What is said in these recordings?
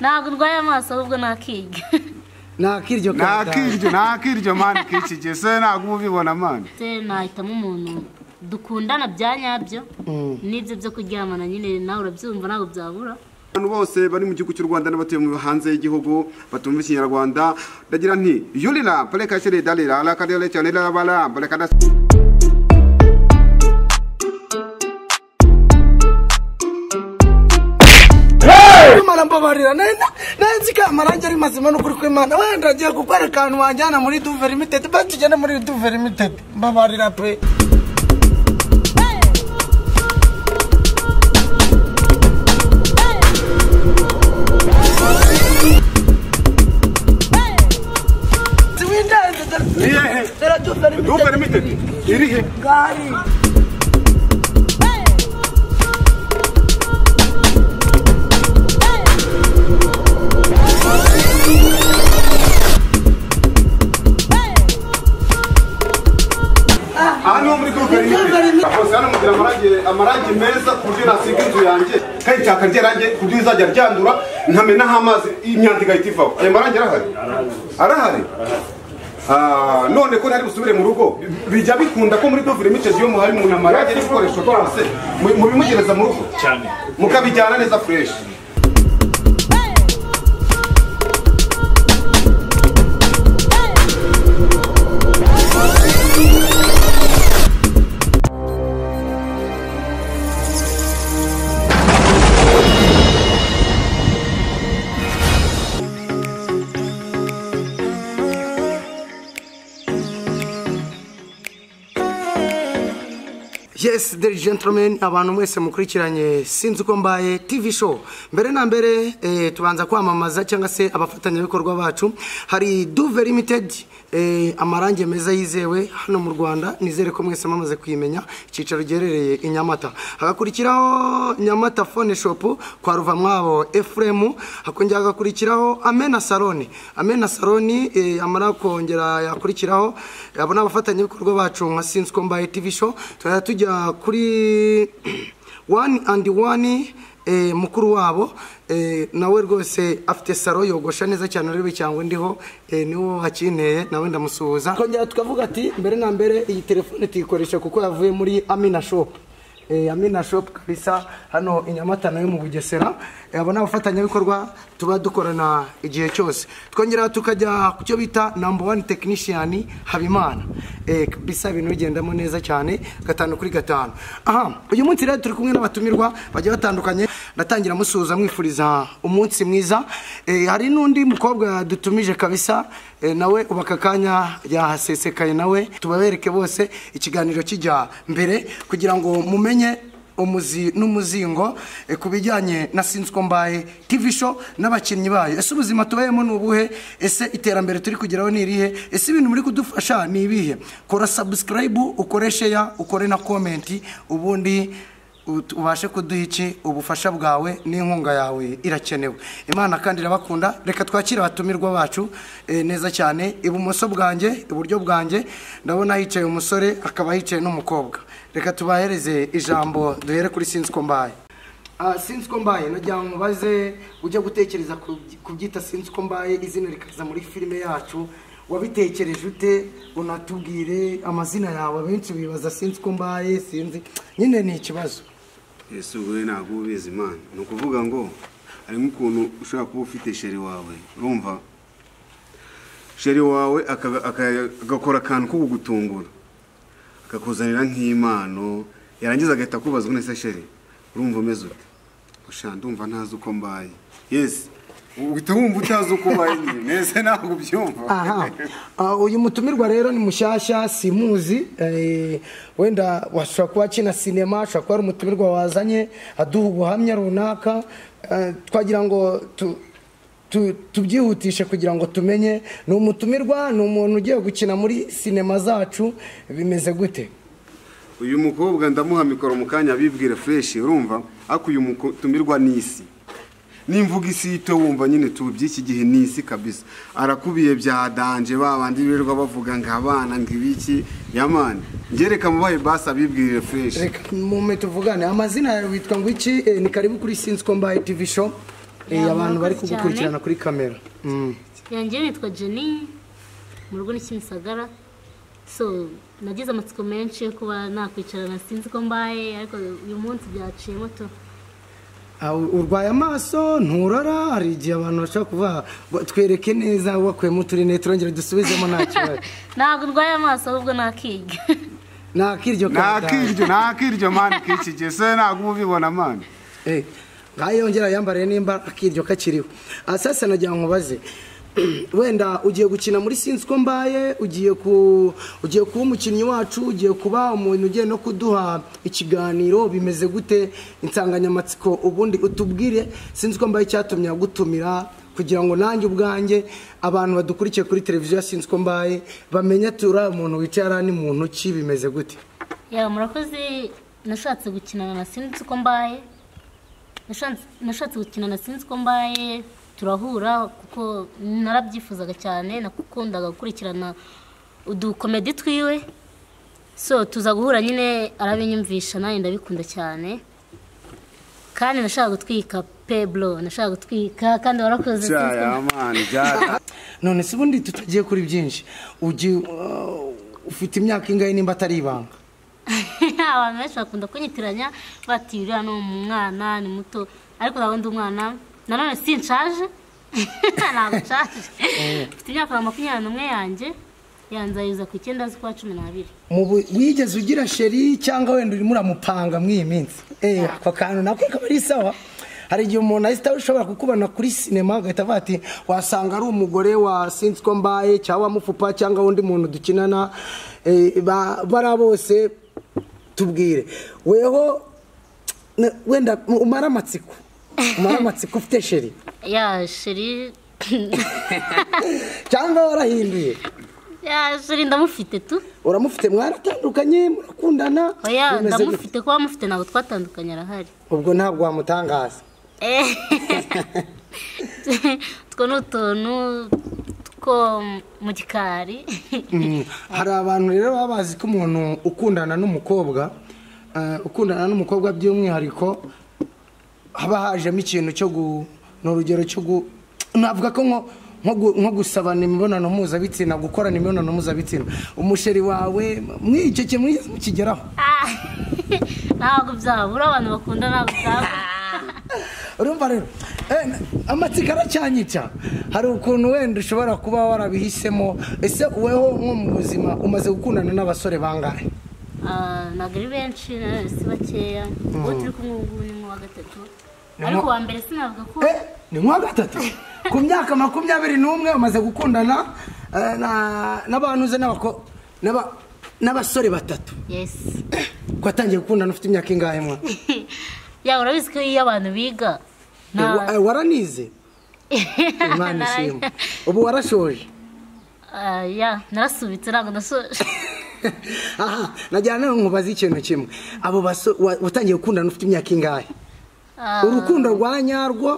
ntabwo urwaye amaso ahubwo ni akiryo nakiryo ntakiryo ntakiryo mani kikigiye se ntabwo uba ubibona mani se nahitamo umuntu dukundana bya nyabyo n'ibyo byo kuryamana nyine nawe urabyumva ntabwo byabura abantu bose bari mu gihugu cy'u rwanda n'abatuye mu hanze y'igihugu batumva ikinyarwanda ndagira nti yurira pareka shere darira rakadere cyane rabara bareka imana mbabarira nari na- nari nzi ko amarangi ari mazima n'ukuri kw'imana wenda agiye gukwereka ahantu wanjyana muri duve limitedi basi tugende muri duve limitedi mbabarira pe dupe limitedi iri he aha niho muri dupe limitedi hose hano mugira amarangi amarangi meza ku buryo nasiga inzu yanjye kayitaka ryarange ku buryo izajya ryandura nkamenaho amazi imyanda igahita ivaho ayo marangi arahari arahari Ah, none ko ntari busubire mu rugo bijya bikunda ko muri dove limited yo muhari mu namarage n'ibikoresho byose mu- mubimugereza mu rugo cyane mukabijyana neza fresh yes the gentlemen abantu mwese mukurikiranye sinzi uko mbaye tv show mbere na mbere eh, tubanza kwamamaza cyangwa se abafatanyabikorwa bacu hari duve limited eh, amarangi meza yizewe hano mu rwanda nizere ko mwese mwamaze kuyimenya icyicaro giherereye i nyamata hagakurikiraho nyamata phone shop kwa ruvamwabo efuremu hakongera hagakurikiraho amena saloni amena saloni eh, yamara kongera yakurikiraho abo ni abafatanyabikorwa bacu nka sinzi ko mbaye tv show tukajya tujya kuri wani andi wani eh, mukuru wabo eh, nawe rwose afite saro yogosha neza cyane rero cyangwa ndiho eh, niwo hakinteye nawe ndamusuhuza kongera tukavuga ati mbere na mbere iyi telefone tuyikoresha kuko yavuye muri amina shop Eh, Amina Shop kabisa hano i Nyamata nayo mu Bugesera Eh, abo ni abafatanyabikorwa tuba dukorana igihe cyose twongera tukajya ku cyo bita number one technician Habimana Eh, kabisa ibintu bigendamo neza cyane gatanu kuri gatanu aha uyu munsi rero turi kumwe n'abatumirwa bagiye batandukanye ndatangira musuhuza mwifuriza umunsi mwiza Eh, hari n'undi mukobwa dutumije kabisa eh, nawe ubu aka kanya yahasesekaye nawe tubabereke bose ikiganiro kijya mbere kugira ngo mumenye umuzi n'umuzingo eh, ku bijyanye na sinzi ko mbaye tv show n'abakinnyi bayo ese ubuzima tubayemo ni ubuhe ese iterambere turi kugeraho ni irihe ese ibintu muri kudufasha ni ibihe kora subscribe ukore share ukore na comment ubundi ut- ubashe kuduha iki ubufasha bwawe n'inkunga yawe irakenewe imana kandi irabakunda reka twakire abatumirwa bacu eh, neza cyane ibumoso bwanjye iburyo bwanjye ndabona hicaye umusore akaba hicaye n'umukobwa reka tubahereze ijambo duhere kuri sinzi ko mbaye Ah, sinzi ko mbaye nagira ngo mubaze ujya gutekereza ku byi- kubyita sinzi ko mbaye izina rikaza muri filime yacu wabitekereje ute unatubwire amazina yawe benshi bibaza sinzi ko mbaye sinzi nyine ni ikibazo ese ubuye ntabwo uba ubizi mani ni ukuvuga ngo harimo ukuntu ushobora kuba ufite sheri wawe urumva sheri wawe aka- aka- agakora akantu ko kugutungura akakuzanira nk'impano yarangiza agahita akubaza ngo nese sheri urumva umeze ute gushaka ndumva ntazi uko mbaye yesi uhita wumva utazi uko ubaye nyine nese ntabwo ubyumva aha Ah, uyu mutumirwa rero ni mushyashya simuzi eh, wenda washobora kuba akina sinema ashobora kuba ari umutumirwa wazanye aduha ubuhamya runaka Eh, twagira ngo tu- tu- tubyihutishe kugira ngo tumenye ni umutumirwa ni umuntu ugiye gukina muri sinema zacu bimeze gute uyu mukobwa ndamuha mikoro mu kanya abibwire fureshi urumva ariko uyu mutumirwa ni isi n'imvuga isi yito wumva nyine tubu by'iki gihe ni isi kabisa arakubiye bya danje babandi birirwa bavuga ngo abana ngo ibiki yamani ngereka mubaye basi abibwire fureshi reka mume tuvugane amazina yawe witwa ngo iki Eh, ni karibu kuri sinzi ko mbaye tv show Eh, abantu bari murakoze kugukurikirana kuri kamera Mm. yanjye nitwa jenny mu rugo ni kimisagara so nagize amatsiko menshi yo kuba nakwicarana sinzi ko mbaye ariko uyu munsi byaciyemo tu Ah, urwaye amaso nturora hari igihe abantu bashobora kuvuga ngo twereke neza wakuyemo uturine turongera dusubizemo nta kibazo ntabwo ndwaye amaso ahubwo nakiga nta kiryo nta kabisa. kiryo nta kiryo mani k'iki gihe se ntabwo ubibona mani Eh, ngaho iyo yongera yambariye nimba akiryo kakiriho aha sasa nagira ngo nkubaze wenda ugiye gukina muri sinzi uko mbaye ugiye ku ugiye kuba umukinnyi wacu ugiye kuba umuntu ugiye no kuduha ikiganiro bimeze gute insanganyamatsiko ubundi utubwire sinzi uko mbaye icyatumye agutumira kugira ngo nanjye ubwanjye abantu badukurikiye kuri televiziyo ya sinzi uko mbaye bamenye ati uriya muntu wicaye hariya ni muntu ki bimeze gute yaba murakoze nashatse gukinana na sinzi uko mbaye Nashatse- nashatse gukinana sinzi uko mbaye turahura kuko narabyifuzaga cyane nakundaga gukurikirana udukomedi twiwe so tuza guhura nyine arabinyumvisha nanjye ndabikunda cyane kandi nashaka gutwika peblo nashaka gutwika kandi warakoze Sinzi uko mbaye. cyaya mani byari none se ubundi tutagiye kuri byinshi ugi uh, ufite imyaka ingahe nimba atari ibanga abantu benshi bakunda kunyitiranya bati uriya ni umwana ni muto ariko nawe ndi umwana nanone si nshaje ntabwo nshaje mfite imyaka makumyabiri n'umwe yanjye yanzayuza ku icyenda z'ukwa cumi n'abiri Mu bu- wigeze ugira sheri cyangwa wenda urimo uramupanga muri iyi minsi Eh, ako kantu nako kaba ari sawa hari igihe umuntu ahita ushobora kukubona kuri sinema agahita avuga ati wasanga ari umugore wa sinzi ko mbaye cyangwa wa mufupa cyangwa undi muntu dukinana eh, ba- bariya bose tubwire weho na- wenda umara amatsiko umara amatsiko ufite sheri ya sheri cyangwa warahinduye ya sheri ndamufite tu uramufite mwaratandukanye murakundana oya bimeze gute? ndamufite kuba mufite ntabwo twatandukanye arahari ubwo ntabwo wamutangaza Eh. utwo ni utuntu two mu gikari Mm, hari abantu rero baba bazi ko umuntu ukundana n'umukobwa eh, ukundana n'umukobwa by'umwihariko haba hajemo ikintu cyo gu ni urugero cyo gu navuga ko nko nko gu- nko gusabana imibonano mpuzabitsina gukorana imibonano mpuzabitsina umusheri wawe muri icyo kintu mwigeze mukigeraho Ah, ntabwo byabura abantu bakunda ntabwo byabura urumva rero eh, amatsiko aracyanyica hari ukuntu wenda ushobora kuba warabihisemo ese weho nko mu buzima umaze gukundana n'abasore bangahe Ah, ntabwo ari benshi nanone si bakeya uwo turi kumwe ubu ngubu ni nk'uwa gatatu Ni ariko mu- uwa mbere sinavuga ko Eh, ni nka gatatu ku myaka makumyabiri n'umwe umaze gukundana eh, na- n'abantu uze n'abako- n'aba- n'abasore batatu yesi watangiye gukundana ufite imyaka ingahe mwa yaba urabizi ko iyo abantu biga Eh, wa- nta- eh, waranize imana ishimwe ubu warashoje Ah, ya narasubitse ntabwo nasoje aha najyana nawe nkubaza ikintu kimwe abo baso wa- watangiye gukundana ufite imyaka ingahe Ah, urukundo rwa nyarwo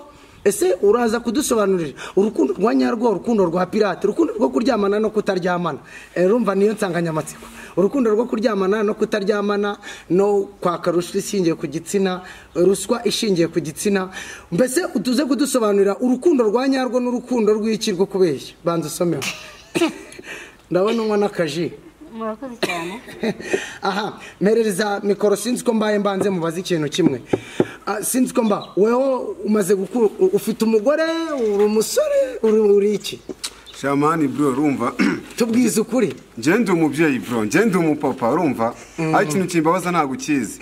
ese uraza kudusobanurira urukundo rwa nyarwo urukundo rwa pirate urukundo rwo kuryamana no kutaryamana Eh, urumva niyo nsanganyamatsiko urukundo rwo kuryamana no kutaryamana no kwaka ruswa ishingiye ku gitsina ruswa ishingiye ku gitsina mbese utuze kudusobanurira urukundo rwa nyarwo n'urukundo rw'iki rwo kubeshya banza usomeho ndabona unywa n'akaji murakoze cyane aha mperereza mikoro sinzi ko mbaye mbanze mubaze ikintu kimwe Ah, sinzi ko mba weho umaze gukura ufite umugore uri umusore uri uri iki shamani bro urumva tubwize ukuri ngende umubyeyi bro ngende umupapa urumva aho ikintu kimbabaza ntabwo ukizi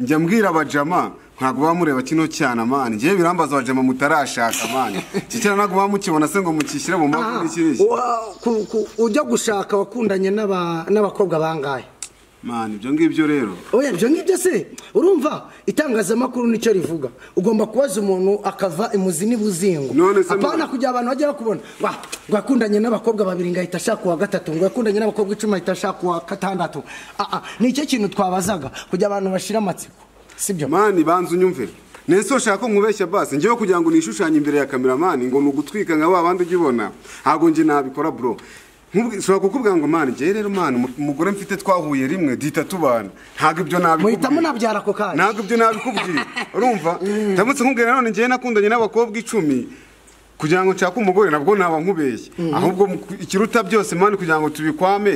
njya mbwira abajama ntabwo bamureba kino cyane amani ngewe birambaza abajama mutarashaka amani iki cyana ntabwo bamukibona se ngo mukishyire mu Aha, maguru iki n'iki wa- ku- ku- ujya gushaka wakundanye n'aba- n'abakobwa bangahe mani ibyo ngibyo rero oya ibyo ngibyo se urumva itangazamakuru nicyo rivuga ugomba kubaza umuntu akava imuzi n'ibuzingo None se apana mwana- kugira abantu bajya bakubona wa ngo yakundanye n'abakobwa babiri ngo ahita ashaka uwa gatatu ngo yakundanye n'abakobwa icumi ahita ashaka uwa gatandatu Ah, ah, nicyo kintu twabazaga kugira abantu bashire amatsiko sibyo mani banza unyumve nese ushaka ko nkubeshya basi ngewe kugira ngo nishushanye imbere ya kameramani ngo ni ugutwika nka wa bandi ujya ubona ntabwo njye nabikora bro ushobora kukubwira ngo mani njyewe rero mani umugore mfite twahuye rimwe duhita tubana ntabwo ibyo nabikubwira muhitamo nabyara ako kanya ntabwo ibyo nabikubwira urumva ndamutse nkubwira none njyewe nakundanye n'abakobwa icumi kugira ngo nshake umugore nabwo naba nkubeshye ahubwo ikiruta byose mani kugira ngo tubikwame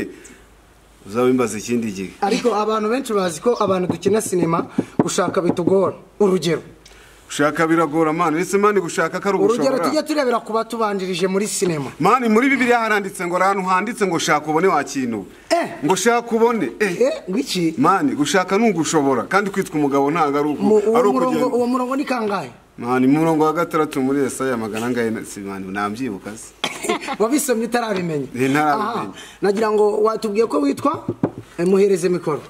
uzabimbaza ikindi gihe ariko abantu benshi bazi ko abantu dukina sinema gushaka bitugora urugero gushaka biragora mani uretse mani gushaka ko ari urugero ubushobora tujye turebera ku batubanjirije muri sinema mani muri bibiliya haranditse ngo ahantu handitse ngo shaka ubone wakintu Eh. ngo shaka ubone eh eh wiki mani gushaka ni ugushobora kandi kwitwa umugabo ntabwo ari uko ari uwo murongo ukugenda uwo murongo ni kangahe mani murongo wa gatandatu muri esaya magana angahe na- si mani nabyibuka se wabisomye utarabimenya Eh, ntarabimenya. Aha, nagira ngo watubwiye ko witwa Eh, muhereze mikoro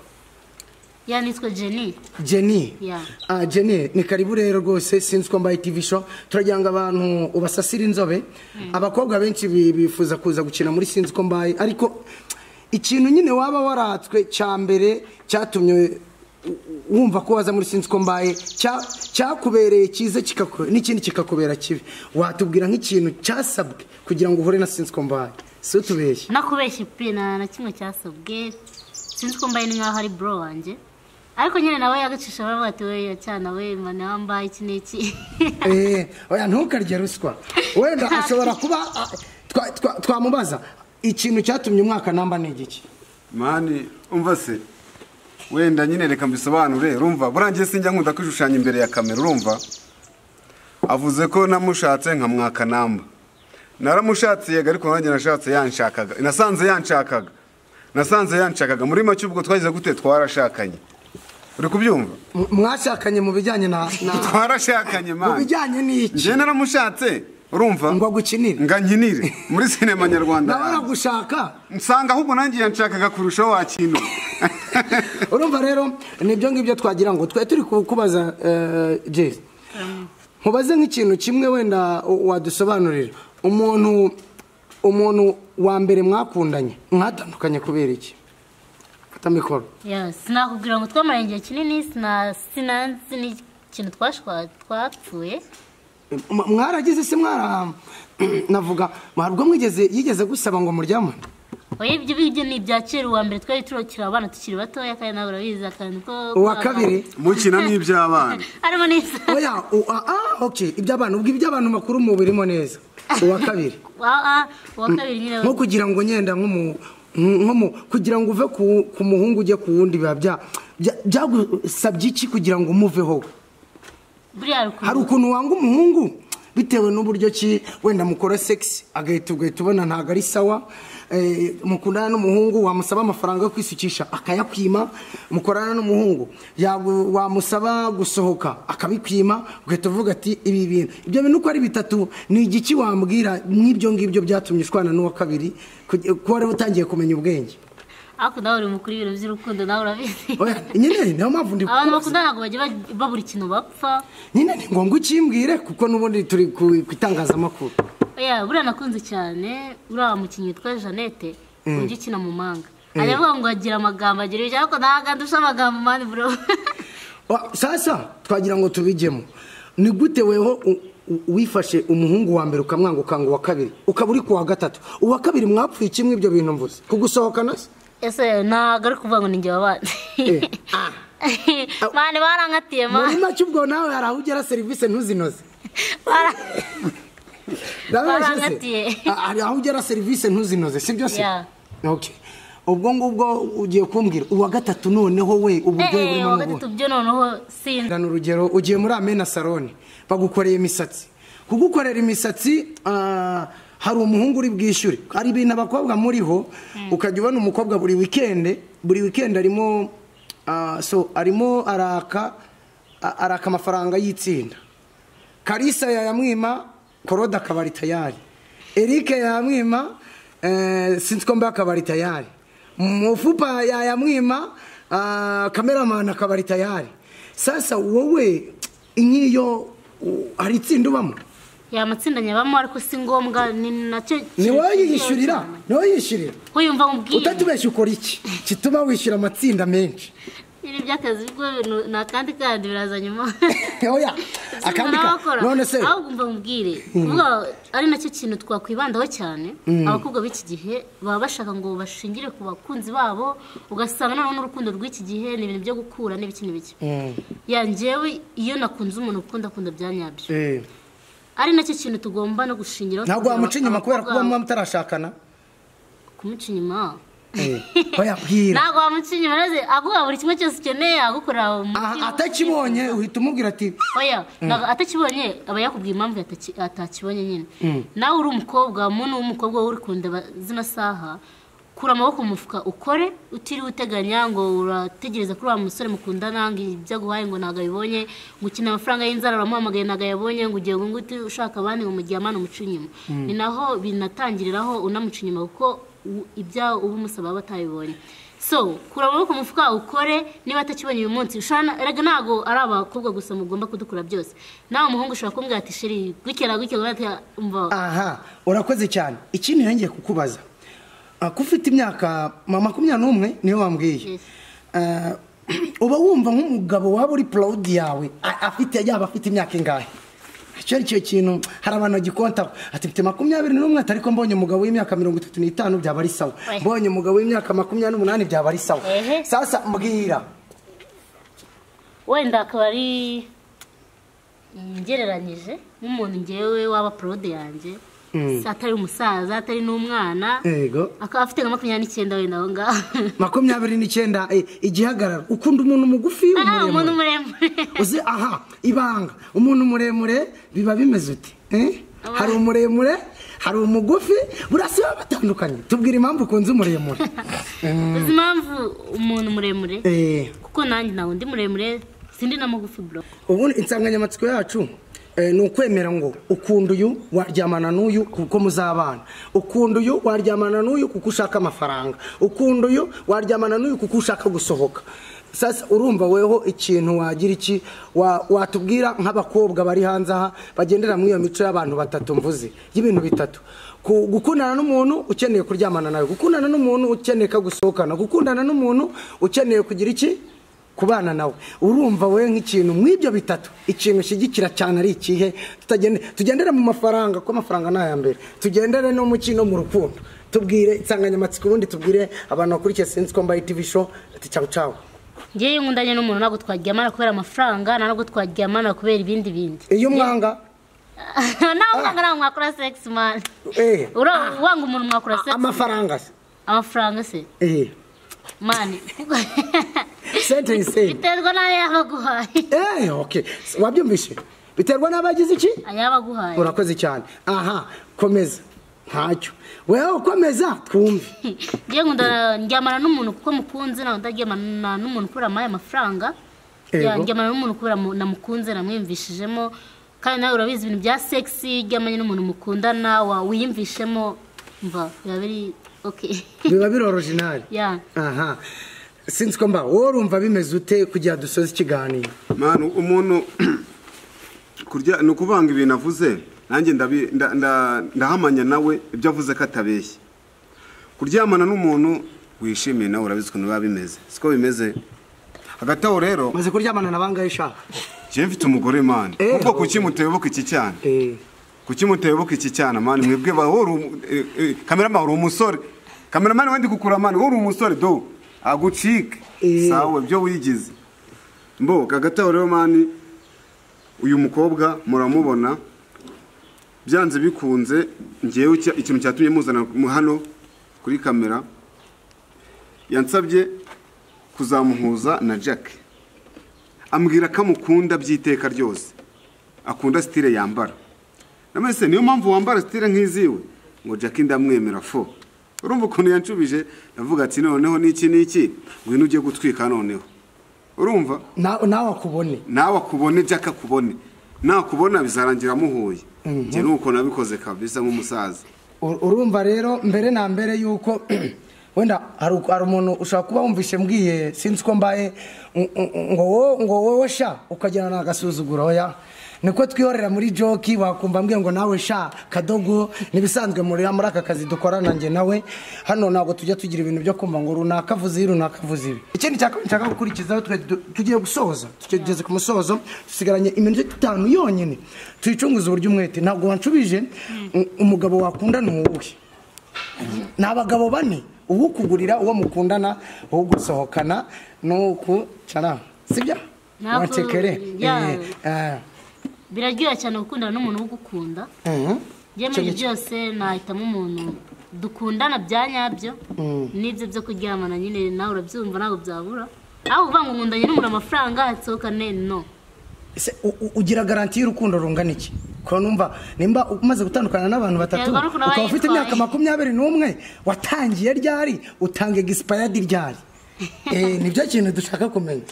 ya nitwa jeni jenny Yeah. Ah, jenny ni karibu rero rwose sinzi ko mbaye tv show turagira ngo abantu ubasasire inzobe abakobwa benshi bi- bifuza kuza gukina muri sinzi ko mbaye ariko ikintu nyine waba waratswe cya mbere cyatumye u- wumva ko waza muri sinzi ko mbaye cya- cyakubereye cyiza kikaku- n'ikindi kikakubera kibi watubwira nk'ikintu cyasabwe kugira ngo uhure na sinzi ko mbaye si utubeshye nakubeshye pe nta na kimwe cyasabwe sinzi ko mbaye ni nkaho ari bro wanjye ariko nyine nawe yagacisha baravuga ati weya cyana we mwana wambaye iki n'iki Eh, oya ntukarye ruswa wenda ashobora kuba ah, twa- twa- twamubaza ikintu cyatumye umwaka namba ni igiki mani umva se wenda nyine reka mbisobanure urumva burangiye sinjya nkunda kwishushanya imbere ya kamera urumva avuze ko namushatse nkamwaka namba naramushatse yego ariko nanjye nashatse yanshakaga nasanze yanshakaga nasanze yanshakaga muri make ubwo twagize gute twarashakanye uri kubyumva M- mwashakanye mu bijyanye na na- twarashakanye mu mani bijyanye n'iki njye naramushatse urumva ngo agukinire nga nkinire muri sinema nyarwanda nawe yanjye. aragushaka nsanga ahubwo nanjye yanshakaga kurushaho wakintu urumva rero nibyo ngibyo twagira ngo twari turi kukubaza jezi nkubaze nk'ikintu kimwe wenda u- wadusobanurira umuntu umuntu wa mbere mwakundanye mwatandukanye kubera iki fata mikoro Ya, sinakubwira ngo twamaranye igihe kinini sina- sinanzi n'ikintu twashwa- twapfuye M- mwaragize se mwara navuga mwabwo mwigeze yigeze gusaba ngo muryame oya ibyo ibyo ni ibya kera uwa mbere twari turokira abana tukiri batoya kandi nawe urabizi akantu ko uwa kabiri mukina n'iby'abana harimo n'isa oya u- a- a, okay iby'abantu ubwo iby'abantu makuru mu birimo neza uwa kabiri Ah, ah, uwa kabiri nyine nko kugira ngo nyenda nk'umu nko mu kugira ngo uve ku- ku muhungu ujye ku wundi biba bya- bya- byagusabye iki kugira ngo umuveho buriya rukuntu- hari ukuntu wanga umuhungu bitewe n'uburyo ki wenda mukora sex agahita ugahita ubona ntabwo ari sawa eh, mukundana n'umuhungu wamusaba amafaranga yo kwisukisha akayakwima mukorana n'umuhungu yagu- wamusaba gusohoka akabikwima ugahita uvuga ati ibi bintu ibyo bintu uko ari bitatu ni igiki wambwira nk'ibyo ngibyo byatumye ushwana n'uwa kabiri kuge- ko wari utangiye kumenya ubwenge ariko nawe uri mukuru ibintu by'urukundo nawe urabizi Oya, nyine niyo mpamvu ndi abantu bakunda ntabwo bajya bag- babura ikintu bapfa nyine ni ngombwa ukimbwire kuko n'ubundi turi ku ku itangazamakuru oya buriya nakunze cyane uriya mukinnyi witwa jeannette ujya ukina mu manga aravuga ngo agira amagambo agira ibyo ariko ntabwo andusha amagambo mani bro Wa- sasa twagira ngo tubijyemo ni gute weho u- u- wifashe umuhungu wa mbere ukamwanga ukanga uwa kabiri ukaba uri kuwa gatatu uwa kabiri mwapfuye kimwe ibyo bintu mvuze kugusohokana se ese ntabwo ari kuvuga ngo ni njye wabanze Eh, ah. mani barankatiye muri mani make ubwo nawe hari aho ugera serivisi ntuzinoze Bara- Narabeshye se? Barangatiye. Ah, hari aho ugera serivisi ntuzinoze si byo se Yeah. Okay. ubwo ngubwo ugiye kumbwira uwa gatatu noneho we uburyo Eh, eh, burimo uwa n'ubundi. gatatu byo noneho sinzi Gana urugero ugiye muri amena saloni bagukoreye imisatsi kugukorera imisatsi ah, hari umuhungu uri bwishyure hari ibintu abakobwa muriho ukajya ubona umukobwa buri wikende buri wikende arimo ah, so arimo araka a- araka amafaranga y'itsinda karisa yayamwima korode akaba ari tayari erike yayamwima eh, sinzi ko mbaye akaba ari tayari mufupa yayamwima ah, kameramani akaba ari tayari sasa wowe nk'iyo u- hari itsinda ubamo ya matsinda nyabamo ariko si ngombwa ni nacyo ni kintu wowe kigiyeho yishyurira cyane. ni wowe yishyurira ko yumva nkubwiye utatubeshya ukora iki gituma wishyura amatsinda menshi ibi by'akazi bwo ni akandi kandi biraza nyuma oya akandi ka akandika none se ahubwo mba mubwire kuvuga ari nacyo kintu twakwibandaho cyane abakobwa b'iki gihe baba bashaka ngo bashingire ku bakunzi babo ugasanga noneho n'urukundo rw'iki gihe ni ibintu byo gukura n'ibiki n'ibiki Mm. yanjyewe iyo nakunze umuntu ukunda akunda bya nyabyo Eh, ari nacyo kintu tugomba no gushingiraho ntabwo wamuca inyuma kubera abakobwa kuba muba mutarashakana kumuca inyuma Eh, oya bwira ntabwo wamuca inyuma maze aguha buri kimwe cyose ukeneye agukorera mu Aha, mutima atakibonye uhita umubwira ati oya ntabwo atakibonye aba yakubwiye impamvu yataki- atakibonye nyine nawe uri umukobwa muntu w'umukobwa wowe uri kundeba zino saha kura amaboko mu mufuka ukore utiriwe uteganya ngo urategereza kuri wa musore mukundana ngo ibyo aguhaye ngo ntabwo abibonye ngo ukeneye amafaranga y'inzara uramuhamagaye ntabwo ayabonye ngo ugiye ngo ngute ushaka abandi ngo mugihe amana umuca inyuma ni naho binatangiriraho unamuca inyuma kuko u- ibyawe uba umusaba aba atabibonye so kura amaboko mu mufuka ukore niba atakibonye uyu munsi ushobora erega ntabwo ari abakobwa gusa mugomba kudukura byose nawe umuhungu ushobora kumbwira ati sheri gukera gukera gukera umva aha urakoze cyane ikindi nongeye kukubaza ah, ko ufite imyaka mama makumyabiri n'umwe niyo wambwiye Yes. Ah, uba wumva nk'umugabo waba uri proudi yawe a- afite yaba afite imyaka ingahe icyo ari cyo kintu hari abantu bagikontaho ati mfite makumyabiri n'umwe ati ariko mbonye umugabo w'imyaka mirongo itatu n'itanu byaba ari sawa Oya. mbonye umugabo w'imyaka makumyabiri n'umunani byaba ari sawa Ehe. sasa mbwira wenda akaba ari mm, ngereranyije nk'umuntu ngewe waba porode yanjye Si atari umusaza atari n'umwana yego akaba afite nka makumyabiri n'icyenda wenda aho ngaho makumyabiri n'icyenda eh, igihagararo ukunda umuntu mugufi Ah, umuntu umuremure muremure uzi aha ibanga umuntu muremure biba bimeze uti eh? hari umuremure hari umugufi burasa biba batandukanye tubwira impamvu ukunze umuremure uzi impamvu umuntu muremure Eh, kuko nanjye ntabwo ndi muremure sindi na mugufi bro ubundi insanganyamatsiko yacu eh, ni ukwemera ngo ukunda uyu waryamana n'uyu kuko muzabana ukunda uyu waryamana n'uyu kuko ushaka amafaranga ukunda uyu waryamana n'uyu kuko ushaka gusohoka sasa urumva weho ikintu wagira iki Wa- watubwira nk'abakobwa bari hanze aha bagendera muri iyo mico y'abantu batatu mvuze y'ibintu bitatu Ku- gukundana n'umuntu ukeneye kuryamana nawe gukundana n'umuntu ukeneye ko gusohokana gukundana n'umuntu ukeneye kugira iki kubana nawe urumva we nk'ikintu mu ibyo bitatu ikintu ushyigikira cyane ari ikihe tutagende- tugendere mu mafaranga kuko amafaranga ni aya mbere tugendere no mu kino mu rukundo tubwire insanganyamatsiko ubundi tubwire abantu bakurikiye sinzi ko mbaye tv show ati cawu cawu ngewe iyo nkundanye n'umuntu ntabwo twaryamana kubera amafaranga ntabwo twaryamana kubera ibindi bindi iyo umwanga ntabwo mwanga ntabwo mwakora sex man eh, Ura- wanga umuntu mwakora sex amafaranga se amafaranga se eh, mani sentence eh. biterwa n'ayo yaba aguhaye Eh, okay wabyumvishe biterwa n'abagize iki ayaba aguhaye urakoze cyane aha komeza ntacyo wewe komeza twumve ngewe nkunda ndyamana n'umuntu kuko mukunze ntabwo ndaryamana n'umuntu kubera amaye amafaranga Yego. Ya, ndyamana n'umuntu kubera mu- namukunze namwiyumvishijemo kandi nawe urabizi ibintu bya sexy iyo uryamanye n'umuntu mukundana wa- wiyumvishemo mva biba biri okay biba biri original ya aha sinzi ko mba wowe urumva bimeze ute kugira dusoze ikiganiro manu umuntu kurya ni ukuvanga ibintu avuze nanjye ndabi- nda- nda- ndahamanya nawe ibyo avuze ko atabeshye kuryamana n'umuntu wishimiye nawe urabizi ukuntu biba bimeze siko bimeze hagati aho rero maze kuryamana na bangahe ushaka njyewe mfite umugore mani Eh. kuko kuki mutayoboka iki cyana kuki mutayoboka iki cyana mani mwebwe ba wowe uri umu- eh, eh, kameramani uri umusore kameramani wendi kukura mani wowe uri umusore do agucike Eh. sawe byo wigize mbo hagati aho rero mani uyu mukobwa muramubona byanze bikunze ngewe icya- ikintu cyatumye muzana mu- hano kuri kamera yansabye kuzamuhuza na jack ambwira ko amukunda by'iteka ryose akunda sitire yambara namese niyo mpamvu wambara sitire nk'iziwe ngo jack ndamwemera fo urumva ukuntu yanshubije ndavuga ati noneho n'iki n'iki ngwino ujye gutwika noneho urumva Na- nawe akubone nawe akubone jack akubone nakubona bizarangira amuhuye njye nuko nabikoze kabisa nk'umusaza Ur- urumva rero mbere na mbere yuko wenda hari uku- hari umuntu ushobora kuba wumvishe mbwiye sinzi ko mbaye ng- ng- ngo wowe ngo wowe sha ukagira ni agasuzuguro ya niko twihorera muri joki wakumva mbwiye ngo nawe sha kadogo n'ibisanzwe muri muri aka kazi dukorana njye nawe hano ntabwo tujya tugira ibintu byo kumva ngo runaka avuze ibi runaka avuze ibi ikindi cya kabiri nshaka gukurikizaho twe du- tugiye gusoza tugeze ku musozo dusigaranye iminota itanu yonyine tuyicunguze uburyo umwete ntabwo wanshubije u- umugabo wakundana uwuhe ni abagabo bane uwo kugurira uwo mukundana uwo gusohokana n'uku cara sibyo Ntabwo- wancekere ya. Eh, eh, biraryoha cyane gukundana n'umuntu ugukunda mhm. njye muri byose nahitamo umuntu dukundana bya nyabyo n'ibyo byo kuryamana nyine nawe urabyumva ntabwo byabura aho uvuga ngo nkundanye n'umuntu amafaranga hasohokane no Ese u- u- ugira garanti y'urukundo rungana iki kuko numva nimba umaze gutandukana n'abantu batatu Terwa n'ukuntu aba ukaba ufite yitwaye. imyaka makumyabiri n'umwe watangiye ryari utanga egisipayadi ryari Eh, nibyo kintu dushaka kumenya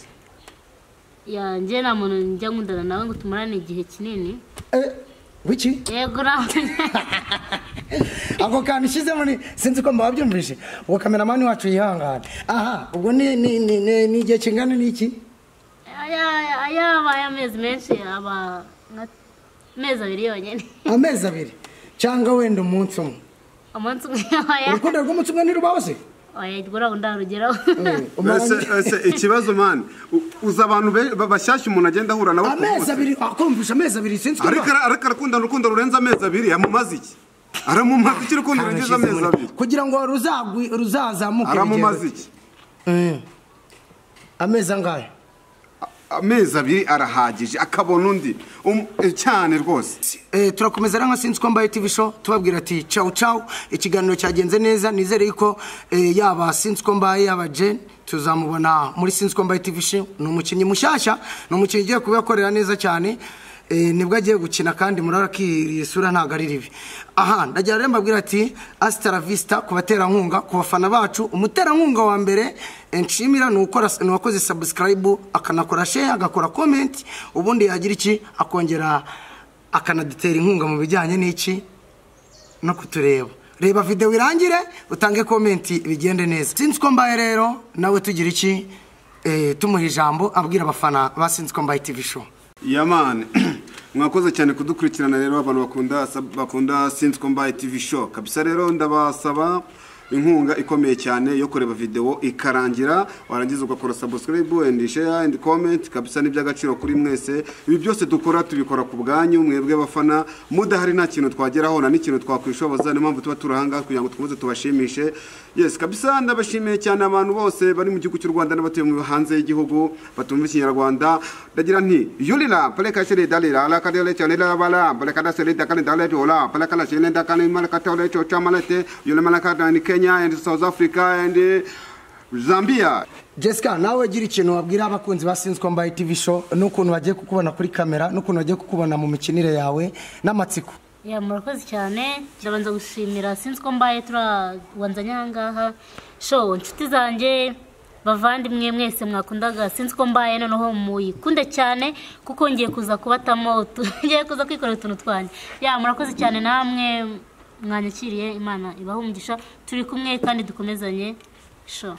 yanjye nta muntu njya nkundana nawe ngo tumarane igihe kinini Eh, wiki yego nawe ako kantu ushyizemo ni sinzi ko mbabyumvise uwo kameramani wacu yihangane aha ubwo ni ni ni ni ni igihe kingana n'iki Aya- ayabaye amezi menshi aba nka- amezi abiri yonyine amezi abiri cyangwa wenda umunsi umwe umunsi umwe waya urukundo rw'umunsi umwe ntirubaho se wayagura rero ndarugeraho Eh, umaranye- Ese- ese ikibazo mani u- uzi abantu be- ba- bashyashya umuntu agenda ahura nabo ku amezi munsi. abiri akumvisha amezi abiri sinzi ko ariko ara- ariko arakunda urukundo rurenze amezi abiri yamumaze iki aramumaze iki urukundo rurengeje amezi abiri kugira ngo ruzagwi ruzazamuke aramumaze urugero. iki Eh. amezi angahe amezi abiri arahagije akabona undi Um- eh, cyane rwose Eh, turakomeza rero nka sinzi ko mbaye TV show tubabwira ati ciao ciao ikiganiro cyagenze neza nizere yuko eh, yaba sinzi ko mbaye yaba Jen tuzamubona muri sinzi ko mbaye TV show ni umukinnyi mushyashya ni umukinnyi ugiye kubikorera neza cyane eh, nibwo agiye gukina kandi murabona isura ntabwo ari ribi aha ndagira rero mbabwira ati asita la vista ku baterankunga ku bafana bacu umuterankunga wa mbere eh, nshimira ni ukora ni uwakoze subscribe akanakora share agakora comment ubundi yagira iki akongera akanadutera inkunga mu bijyanye n'iki no kutureba reba videwo irangire utange komenti bigende neza sinzi ko mbaye rero nawe tugira iki eh, tumuha ijambo abwira abafana ba sinzi ko mbaye tv show yamani mwakoze cyane kudukurikirana rero abantu bakunda bakunda sinzi ko mbaye tv show kabisa rero ndabasaba inkunga ikomeye cyane yo kureba videwo ikarangira warangiza ugakora subscribe and share and comment kabisa n'iby'agaciro kuri mwese ibi byose dukora tubikora ku bwanyu mwebwe bafana mudahari nta kintu twageraho nta n'ikintu twakwishoboza niyo mpamvu tuba turi ahangaha kugira ngo dukomeze tubashimishe yes kabisa ndabashimiye cyane abantu bose bari mu gihugu cy'u rwanda n'abatuye mu hanze y'igihugu batumva ikinyarwanda ndagira nti yulira paleka shere dalira ala kadele cyane la bala paleka da shere da kane dalete ola paleka la shere da kane malaka tole cyo chamalete yule malaka da ni kenya and south africa and eh, zambia jessica nawe gira ikintu wabwira abakunzi ba sinzi ko mbaye tv show n'ukuntu bagiye kukubona kuri kamera n'ukuntu bagiye kukubona mu mikinire yawe n'amatsiko ya murakoze cyane ndabanza gushimira sinzi ko mbaye turabanzanye aha ngaha sho inshuti zanjye bavandimwe mwese mwakundaga sinzi ko mbaye noneho muyikunde cyane kuko ngiye kuza kubatamo utu- ngiye kuza kwikorera utuntu twanjye ya murakoze cyane namwe mwanyakiriye imana ibahe umugisha turi kumwe kandi dukomezanye sho